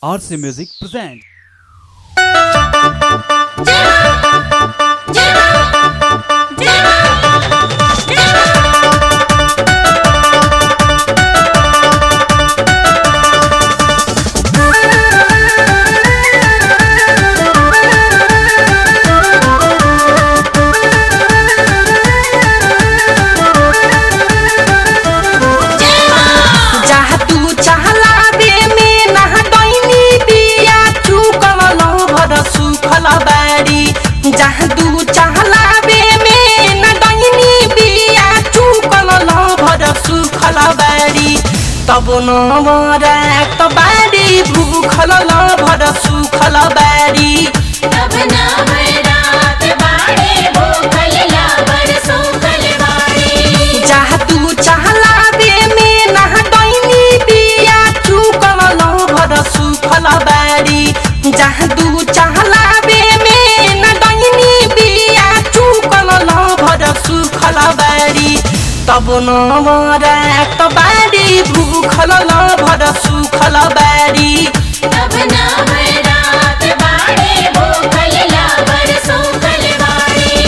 RC Music presents. जहाँ तू चाहला बे में नहा डैनी बिया चुकल भर सुखल बारी जहाँ तू चाहला बे में न डैनी बिया चुकल भर सुखल बारी तब न मरात बारी भूखल भर सुखल बारी तब ना रात बाड़े भूखल लाबर सूखल बाड़ी जहाँ तू चाहला बे में नहा डैनी बिया चुकल भर सुखल बारी जहाँ तू चाहला बे में न डैनी बिया चुकल भर सुखल बारी तब न मरात बारी भूखल भर सुखल बारी तब ना रात बाड़े भूखल लाबर सूखल बाड़ी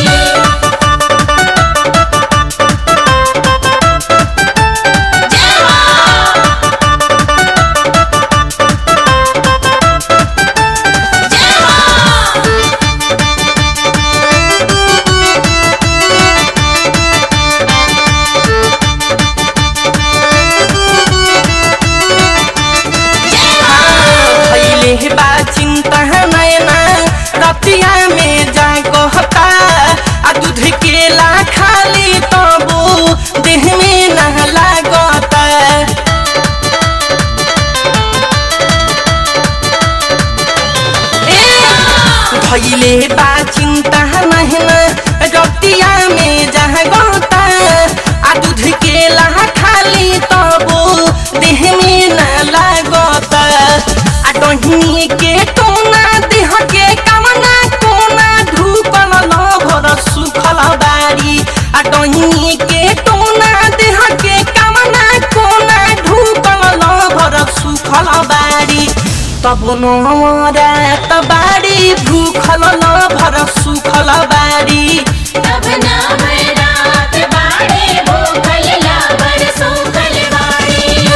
भैले बा चिंता नैना रतिया में जा कहता आ दूध केला खाली तबो देह में न लागता भैले बा चिंता नैना रतिया में जा कहता आ दूध केला खाली तबो देह में न लागता आ डहिनी के टोना देह के कमना कोना धूपल भर सुखल बारी आ डहिनी के टोना देह के कमना कोना धूपल भर सुखल बारी तब नरात बारी भूखल भर सुखल बारी तब ना रात बाड़े भूखल लाबर सूखल बाड़ी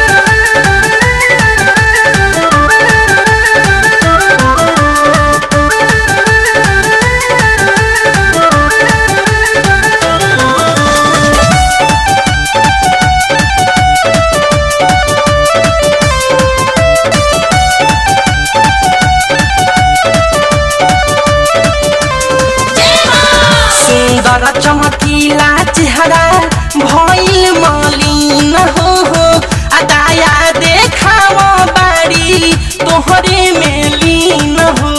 सुन्दर चमकीला चेहरा भइल मलिन हो हो आ दाया देखाव बारी तोहरे में लीन हो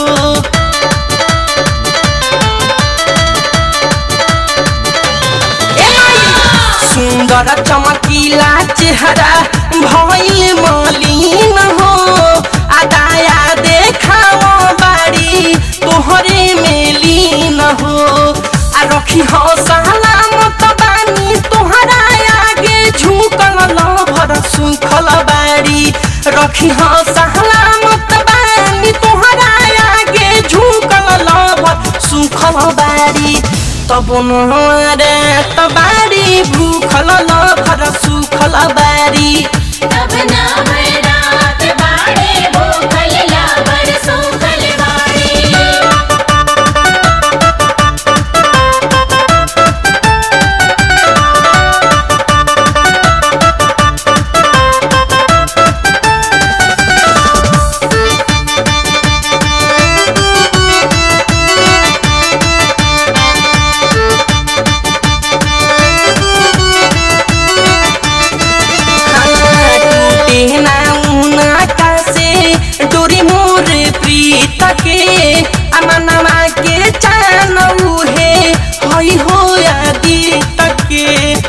ए माई! सुन्दर चमकीला चेहरा भइल मलिन हो आ दाया देखाव बारी तोहरे में लीन हो आ रखी हो सलामत बानी तोहरा आगे झुकल भर सुखल बारी रखी हो सलामत बानी तोहरा आगे झुकल भर सुखल बारी तब नरे बारी भूखल भर सुखल बारी तब ना रात बाड़े भूखल लाबर सूखल बाड़ी टूटे ना उना कासे डोरी मोर प्रीत के अमनमा के चान उहे हई हो आदि तके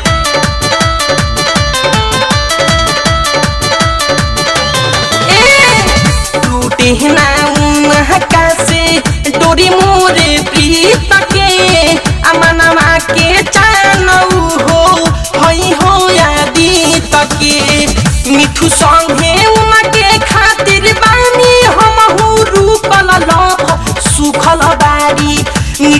टूटे ना उना कासे डोरी मोर प्रीत के अमनमा के चान हो हई हो आदि तके मिठू संगे उनके खातिर बानी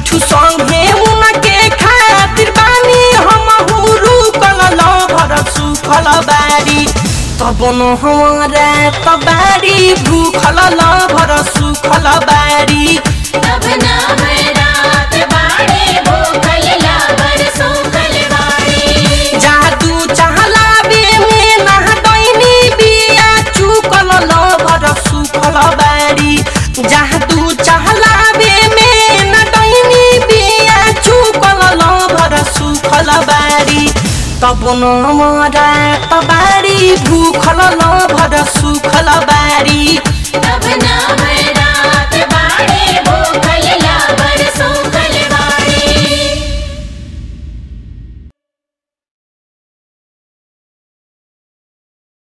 मिठू संगे उनके खातिर बानी हम हुरु कललो भर सुखल बारी तब न हमारा तबारी भूखल ल भर सुखल बारी तब नवरात बाड़े भूखल लाबर सूखल बाड़ी जादू चहला बे में ना दैनी बिया चुकल ल भर सुखल बारी जादू चहला बे में ना दैनी बिया चुकल ल भर सुखल बारी तब न मरा तबारी भूख